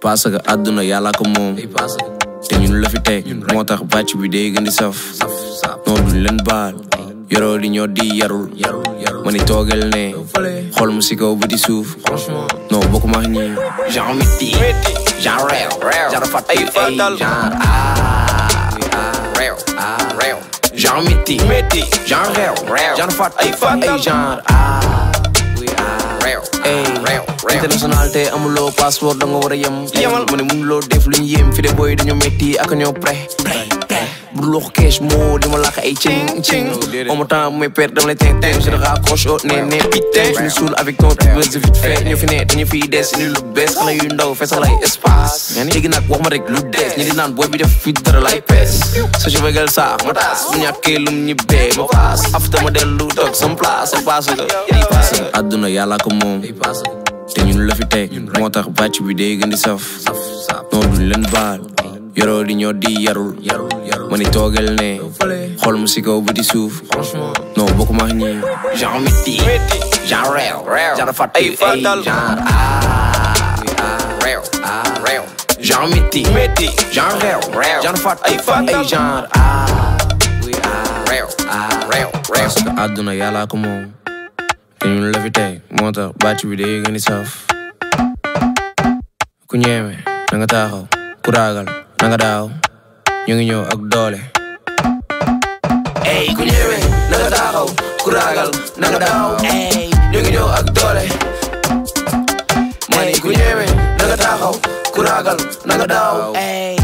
parce que àdduna yàlla ko moom te ñun la fi teg moo tax bàcc bi day gën di saf non duñ leen baal yoroo di ñoo di yarul ma ni toogel ne xool mu si kaw ba di suuf non bokkuma ak ñi genre miti genre réew genre fat ay ay genre réew réew genre miti genre réew genre fat ay fat ay genre réew réew international te amuloo passeport da nga war a yem yemal ma ne mënuloo def lu ñu yem fi de booy dañoo métti ak ñoo prêt bu loxo kees moo di ma làkk ay cing cing en même temps mes pères dama lay teng teng je te raccroche au ne ne putain je me saoule avec ton buzz vite fait ñu fi ne dañu fiy des ni lu bees xale yu ndaw feesal ay espace léegi nag wax ma rek lu des ñi di naan booy bi def fi dara lay pees sa je vegal sa ma taas bu ñàkkee lum ñibbee ma paas afta ma dellu toog sam place parce que parce que àdduna yàlla ko moom te ñun la fi teg moo tax bàcc bi day gën di saf non duñ leen baal yoroo di ñoo di yarul ma ni toogel ne xool mu si kaw ba di suuf non bokkuma ak ñi genre miti genre réew genre fat ay ay genre réew réew genre miti genre réew genre fat ay fat ay genre réew réew parce que àdduna yàlla ko moom te ñun la fi teg moo tax bàcc bi day gën di saf ku ñeeme na nga taxaw ku ragal na nga daaw ñu ngi ñëw ak doole ey ku ñeeme na nga taxaw ku ragal na nga daaw ey ñu ngi ñëw ak doole mani ku ñeeme na nga taxaw ku ragal na nga daaw ey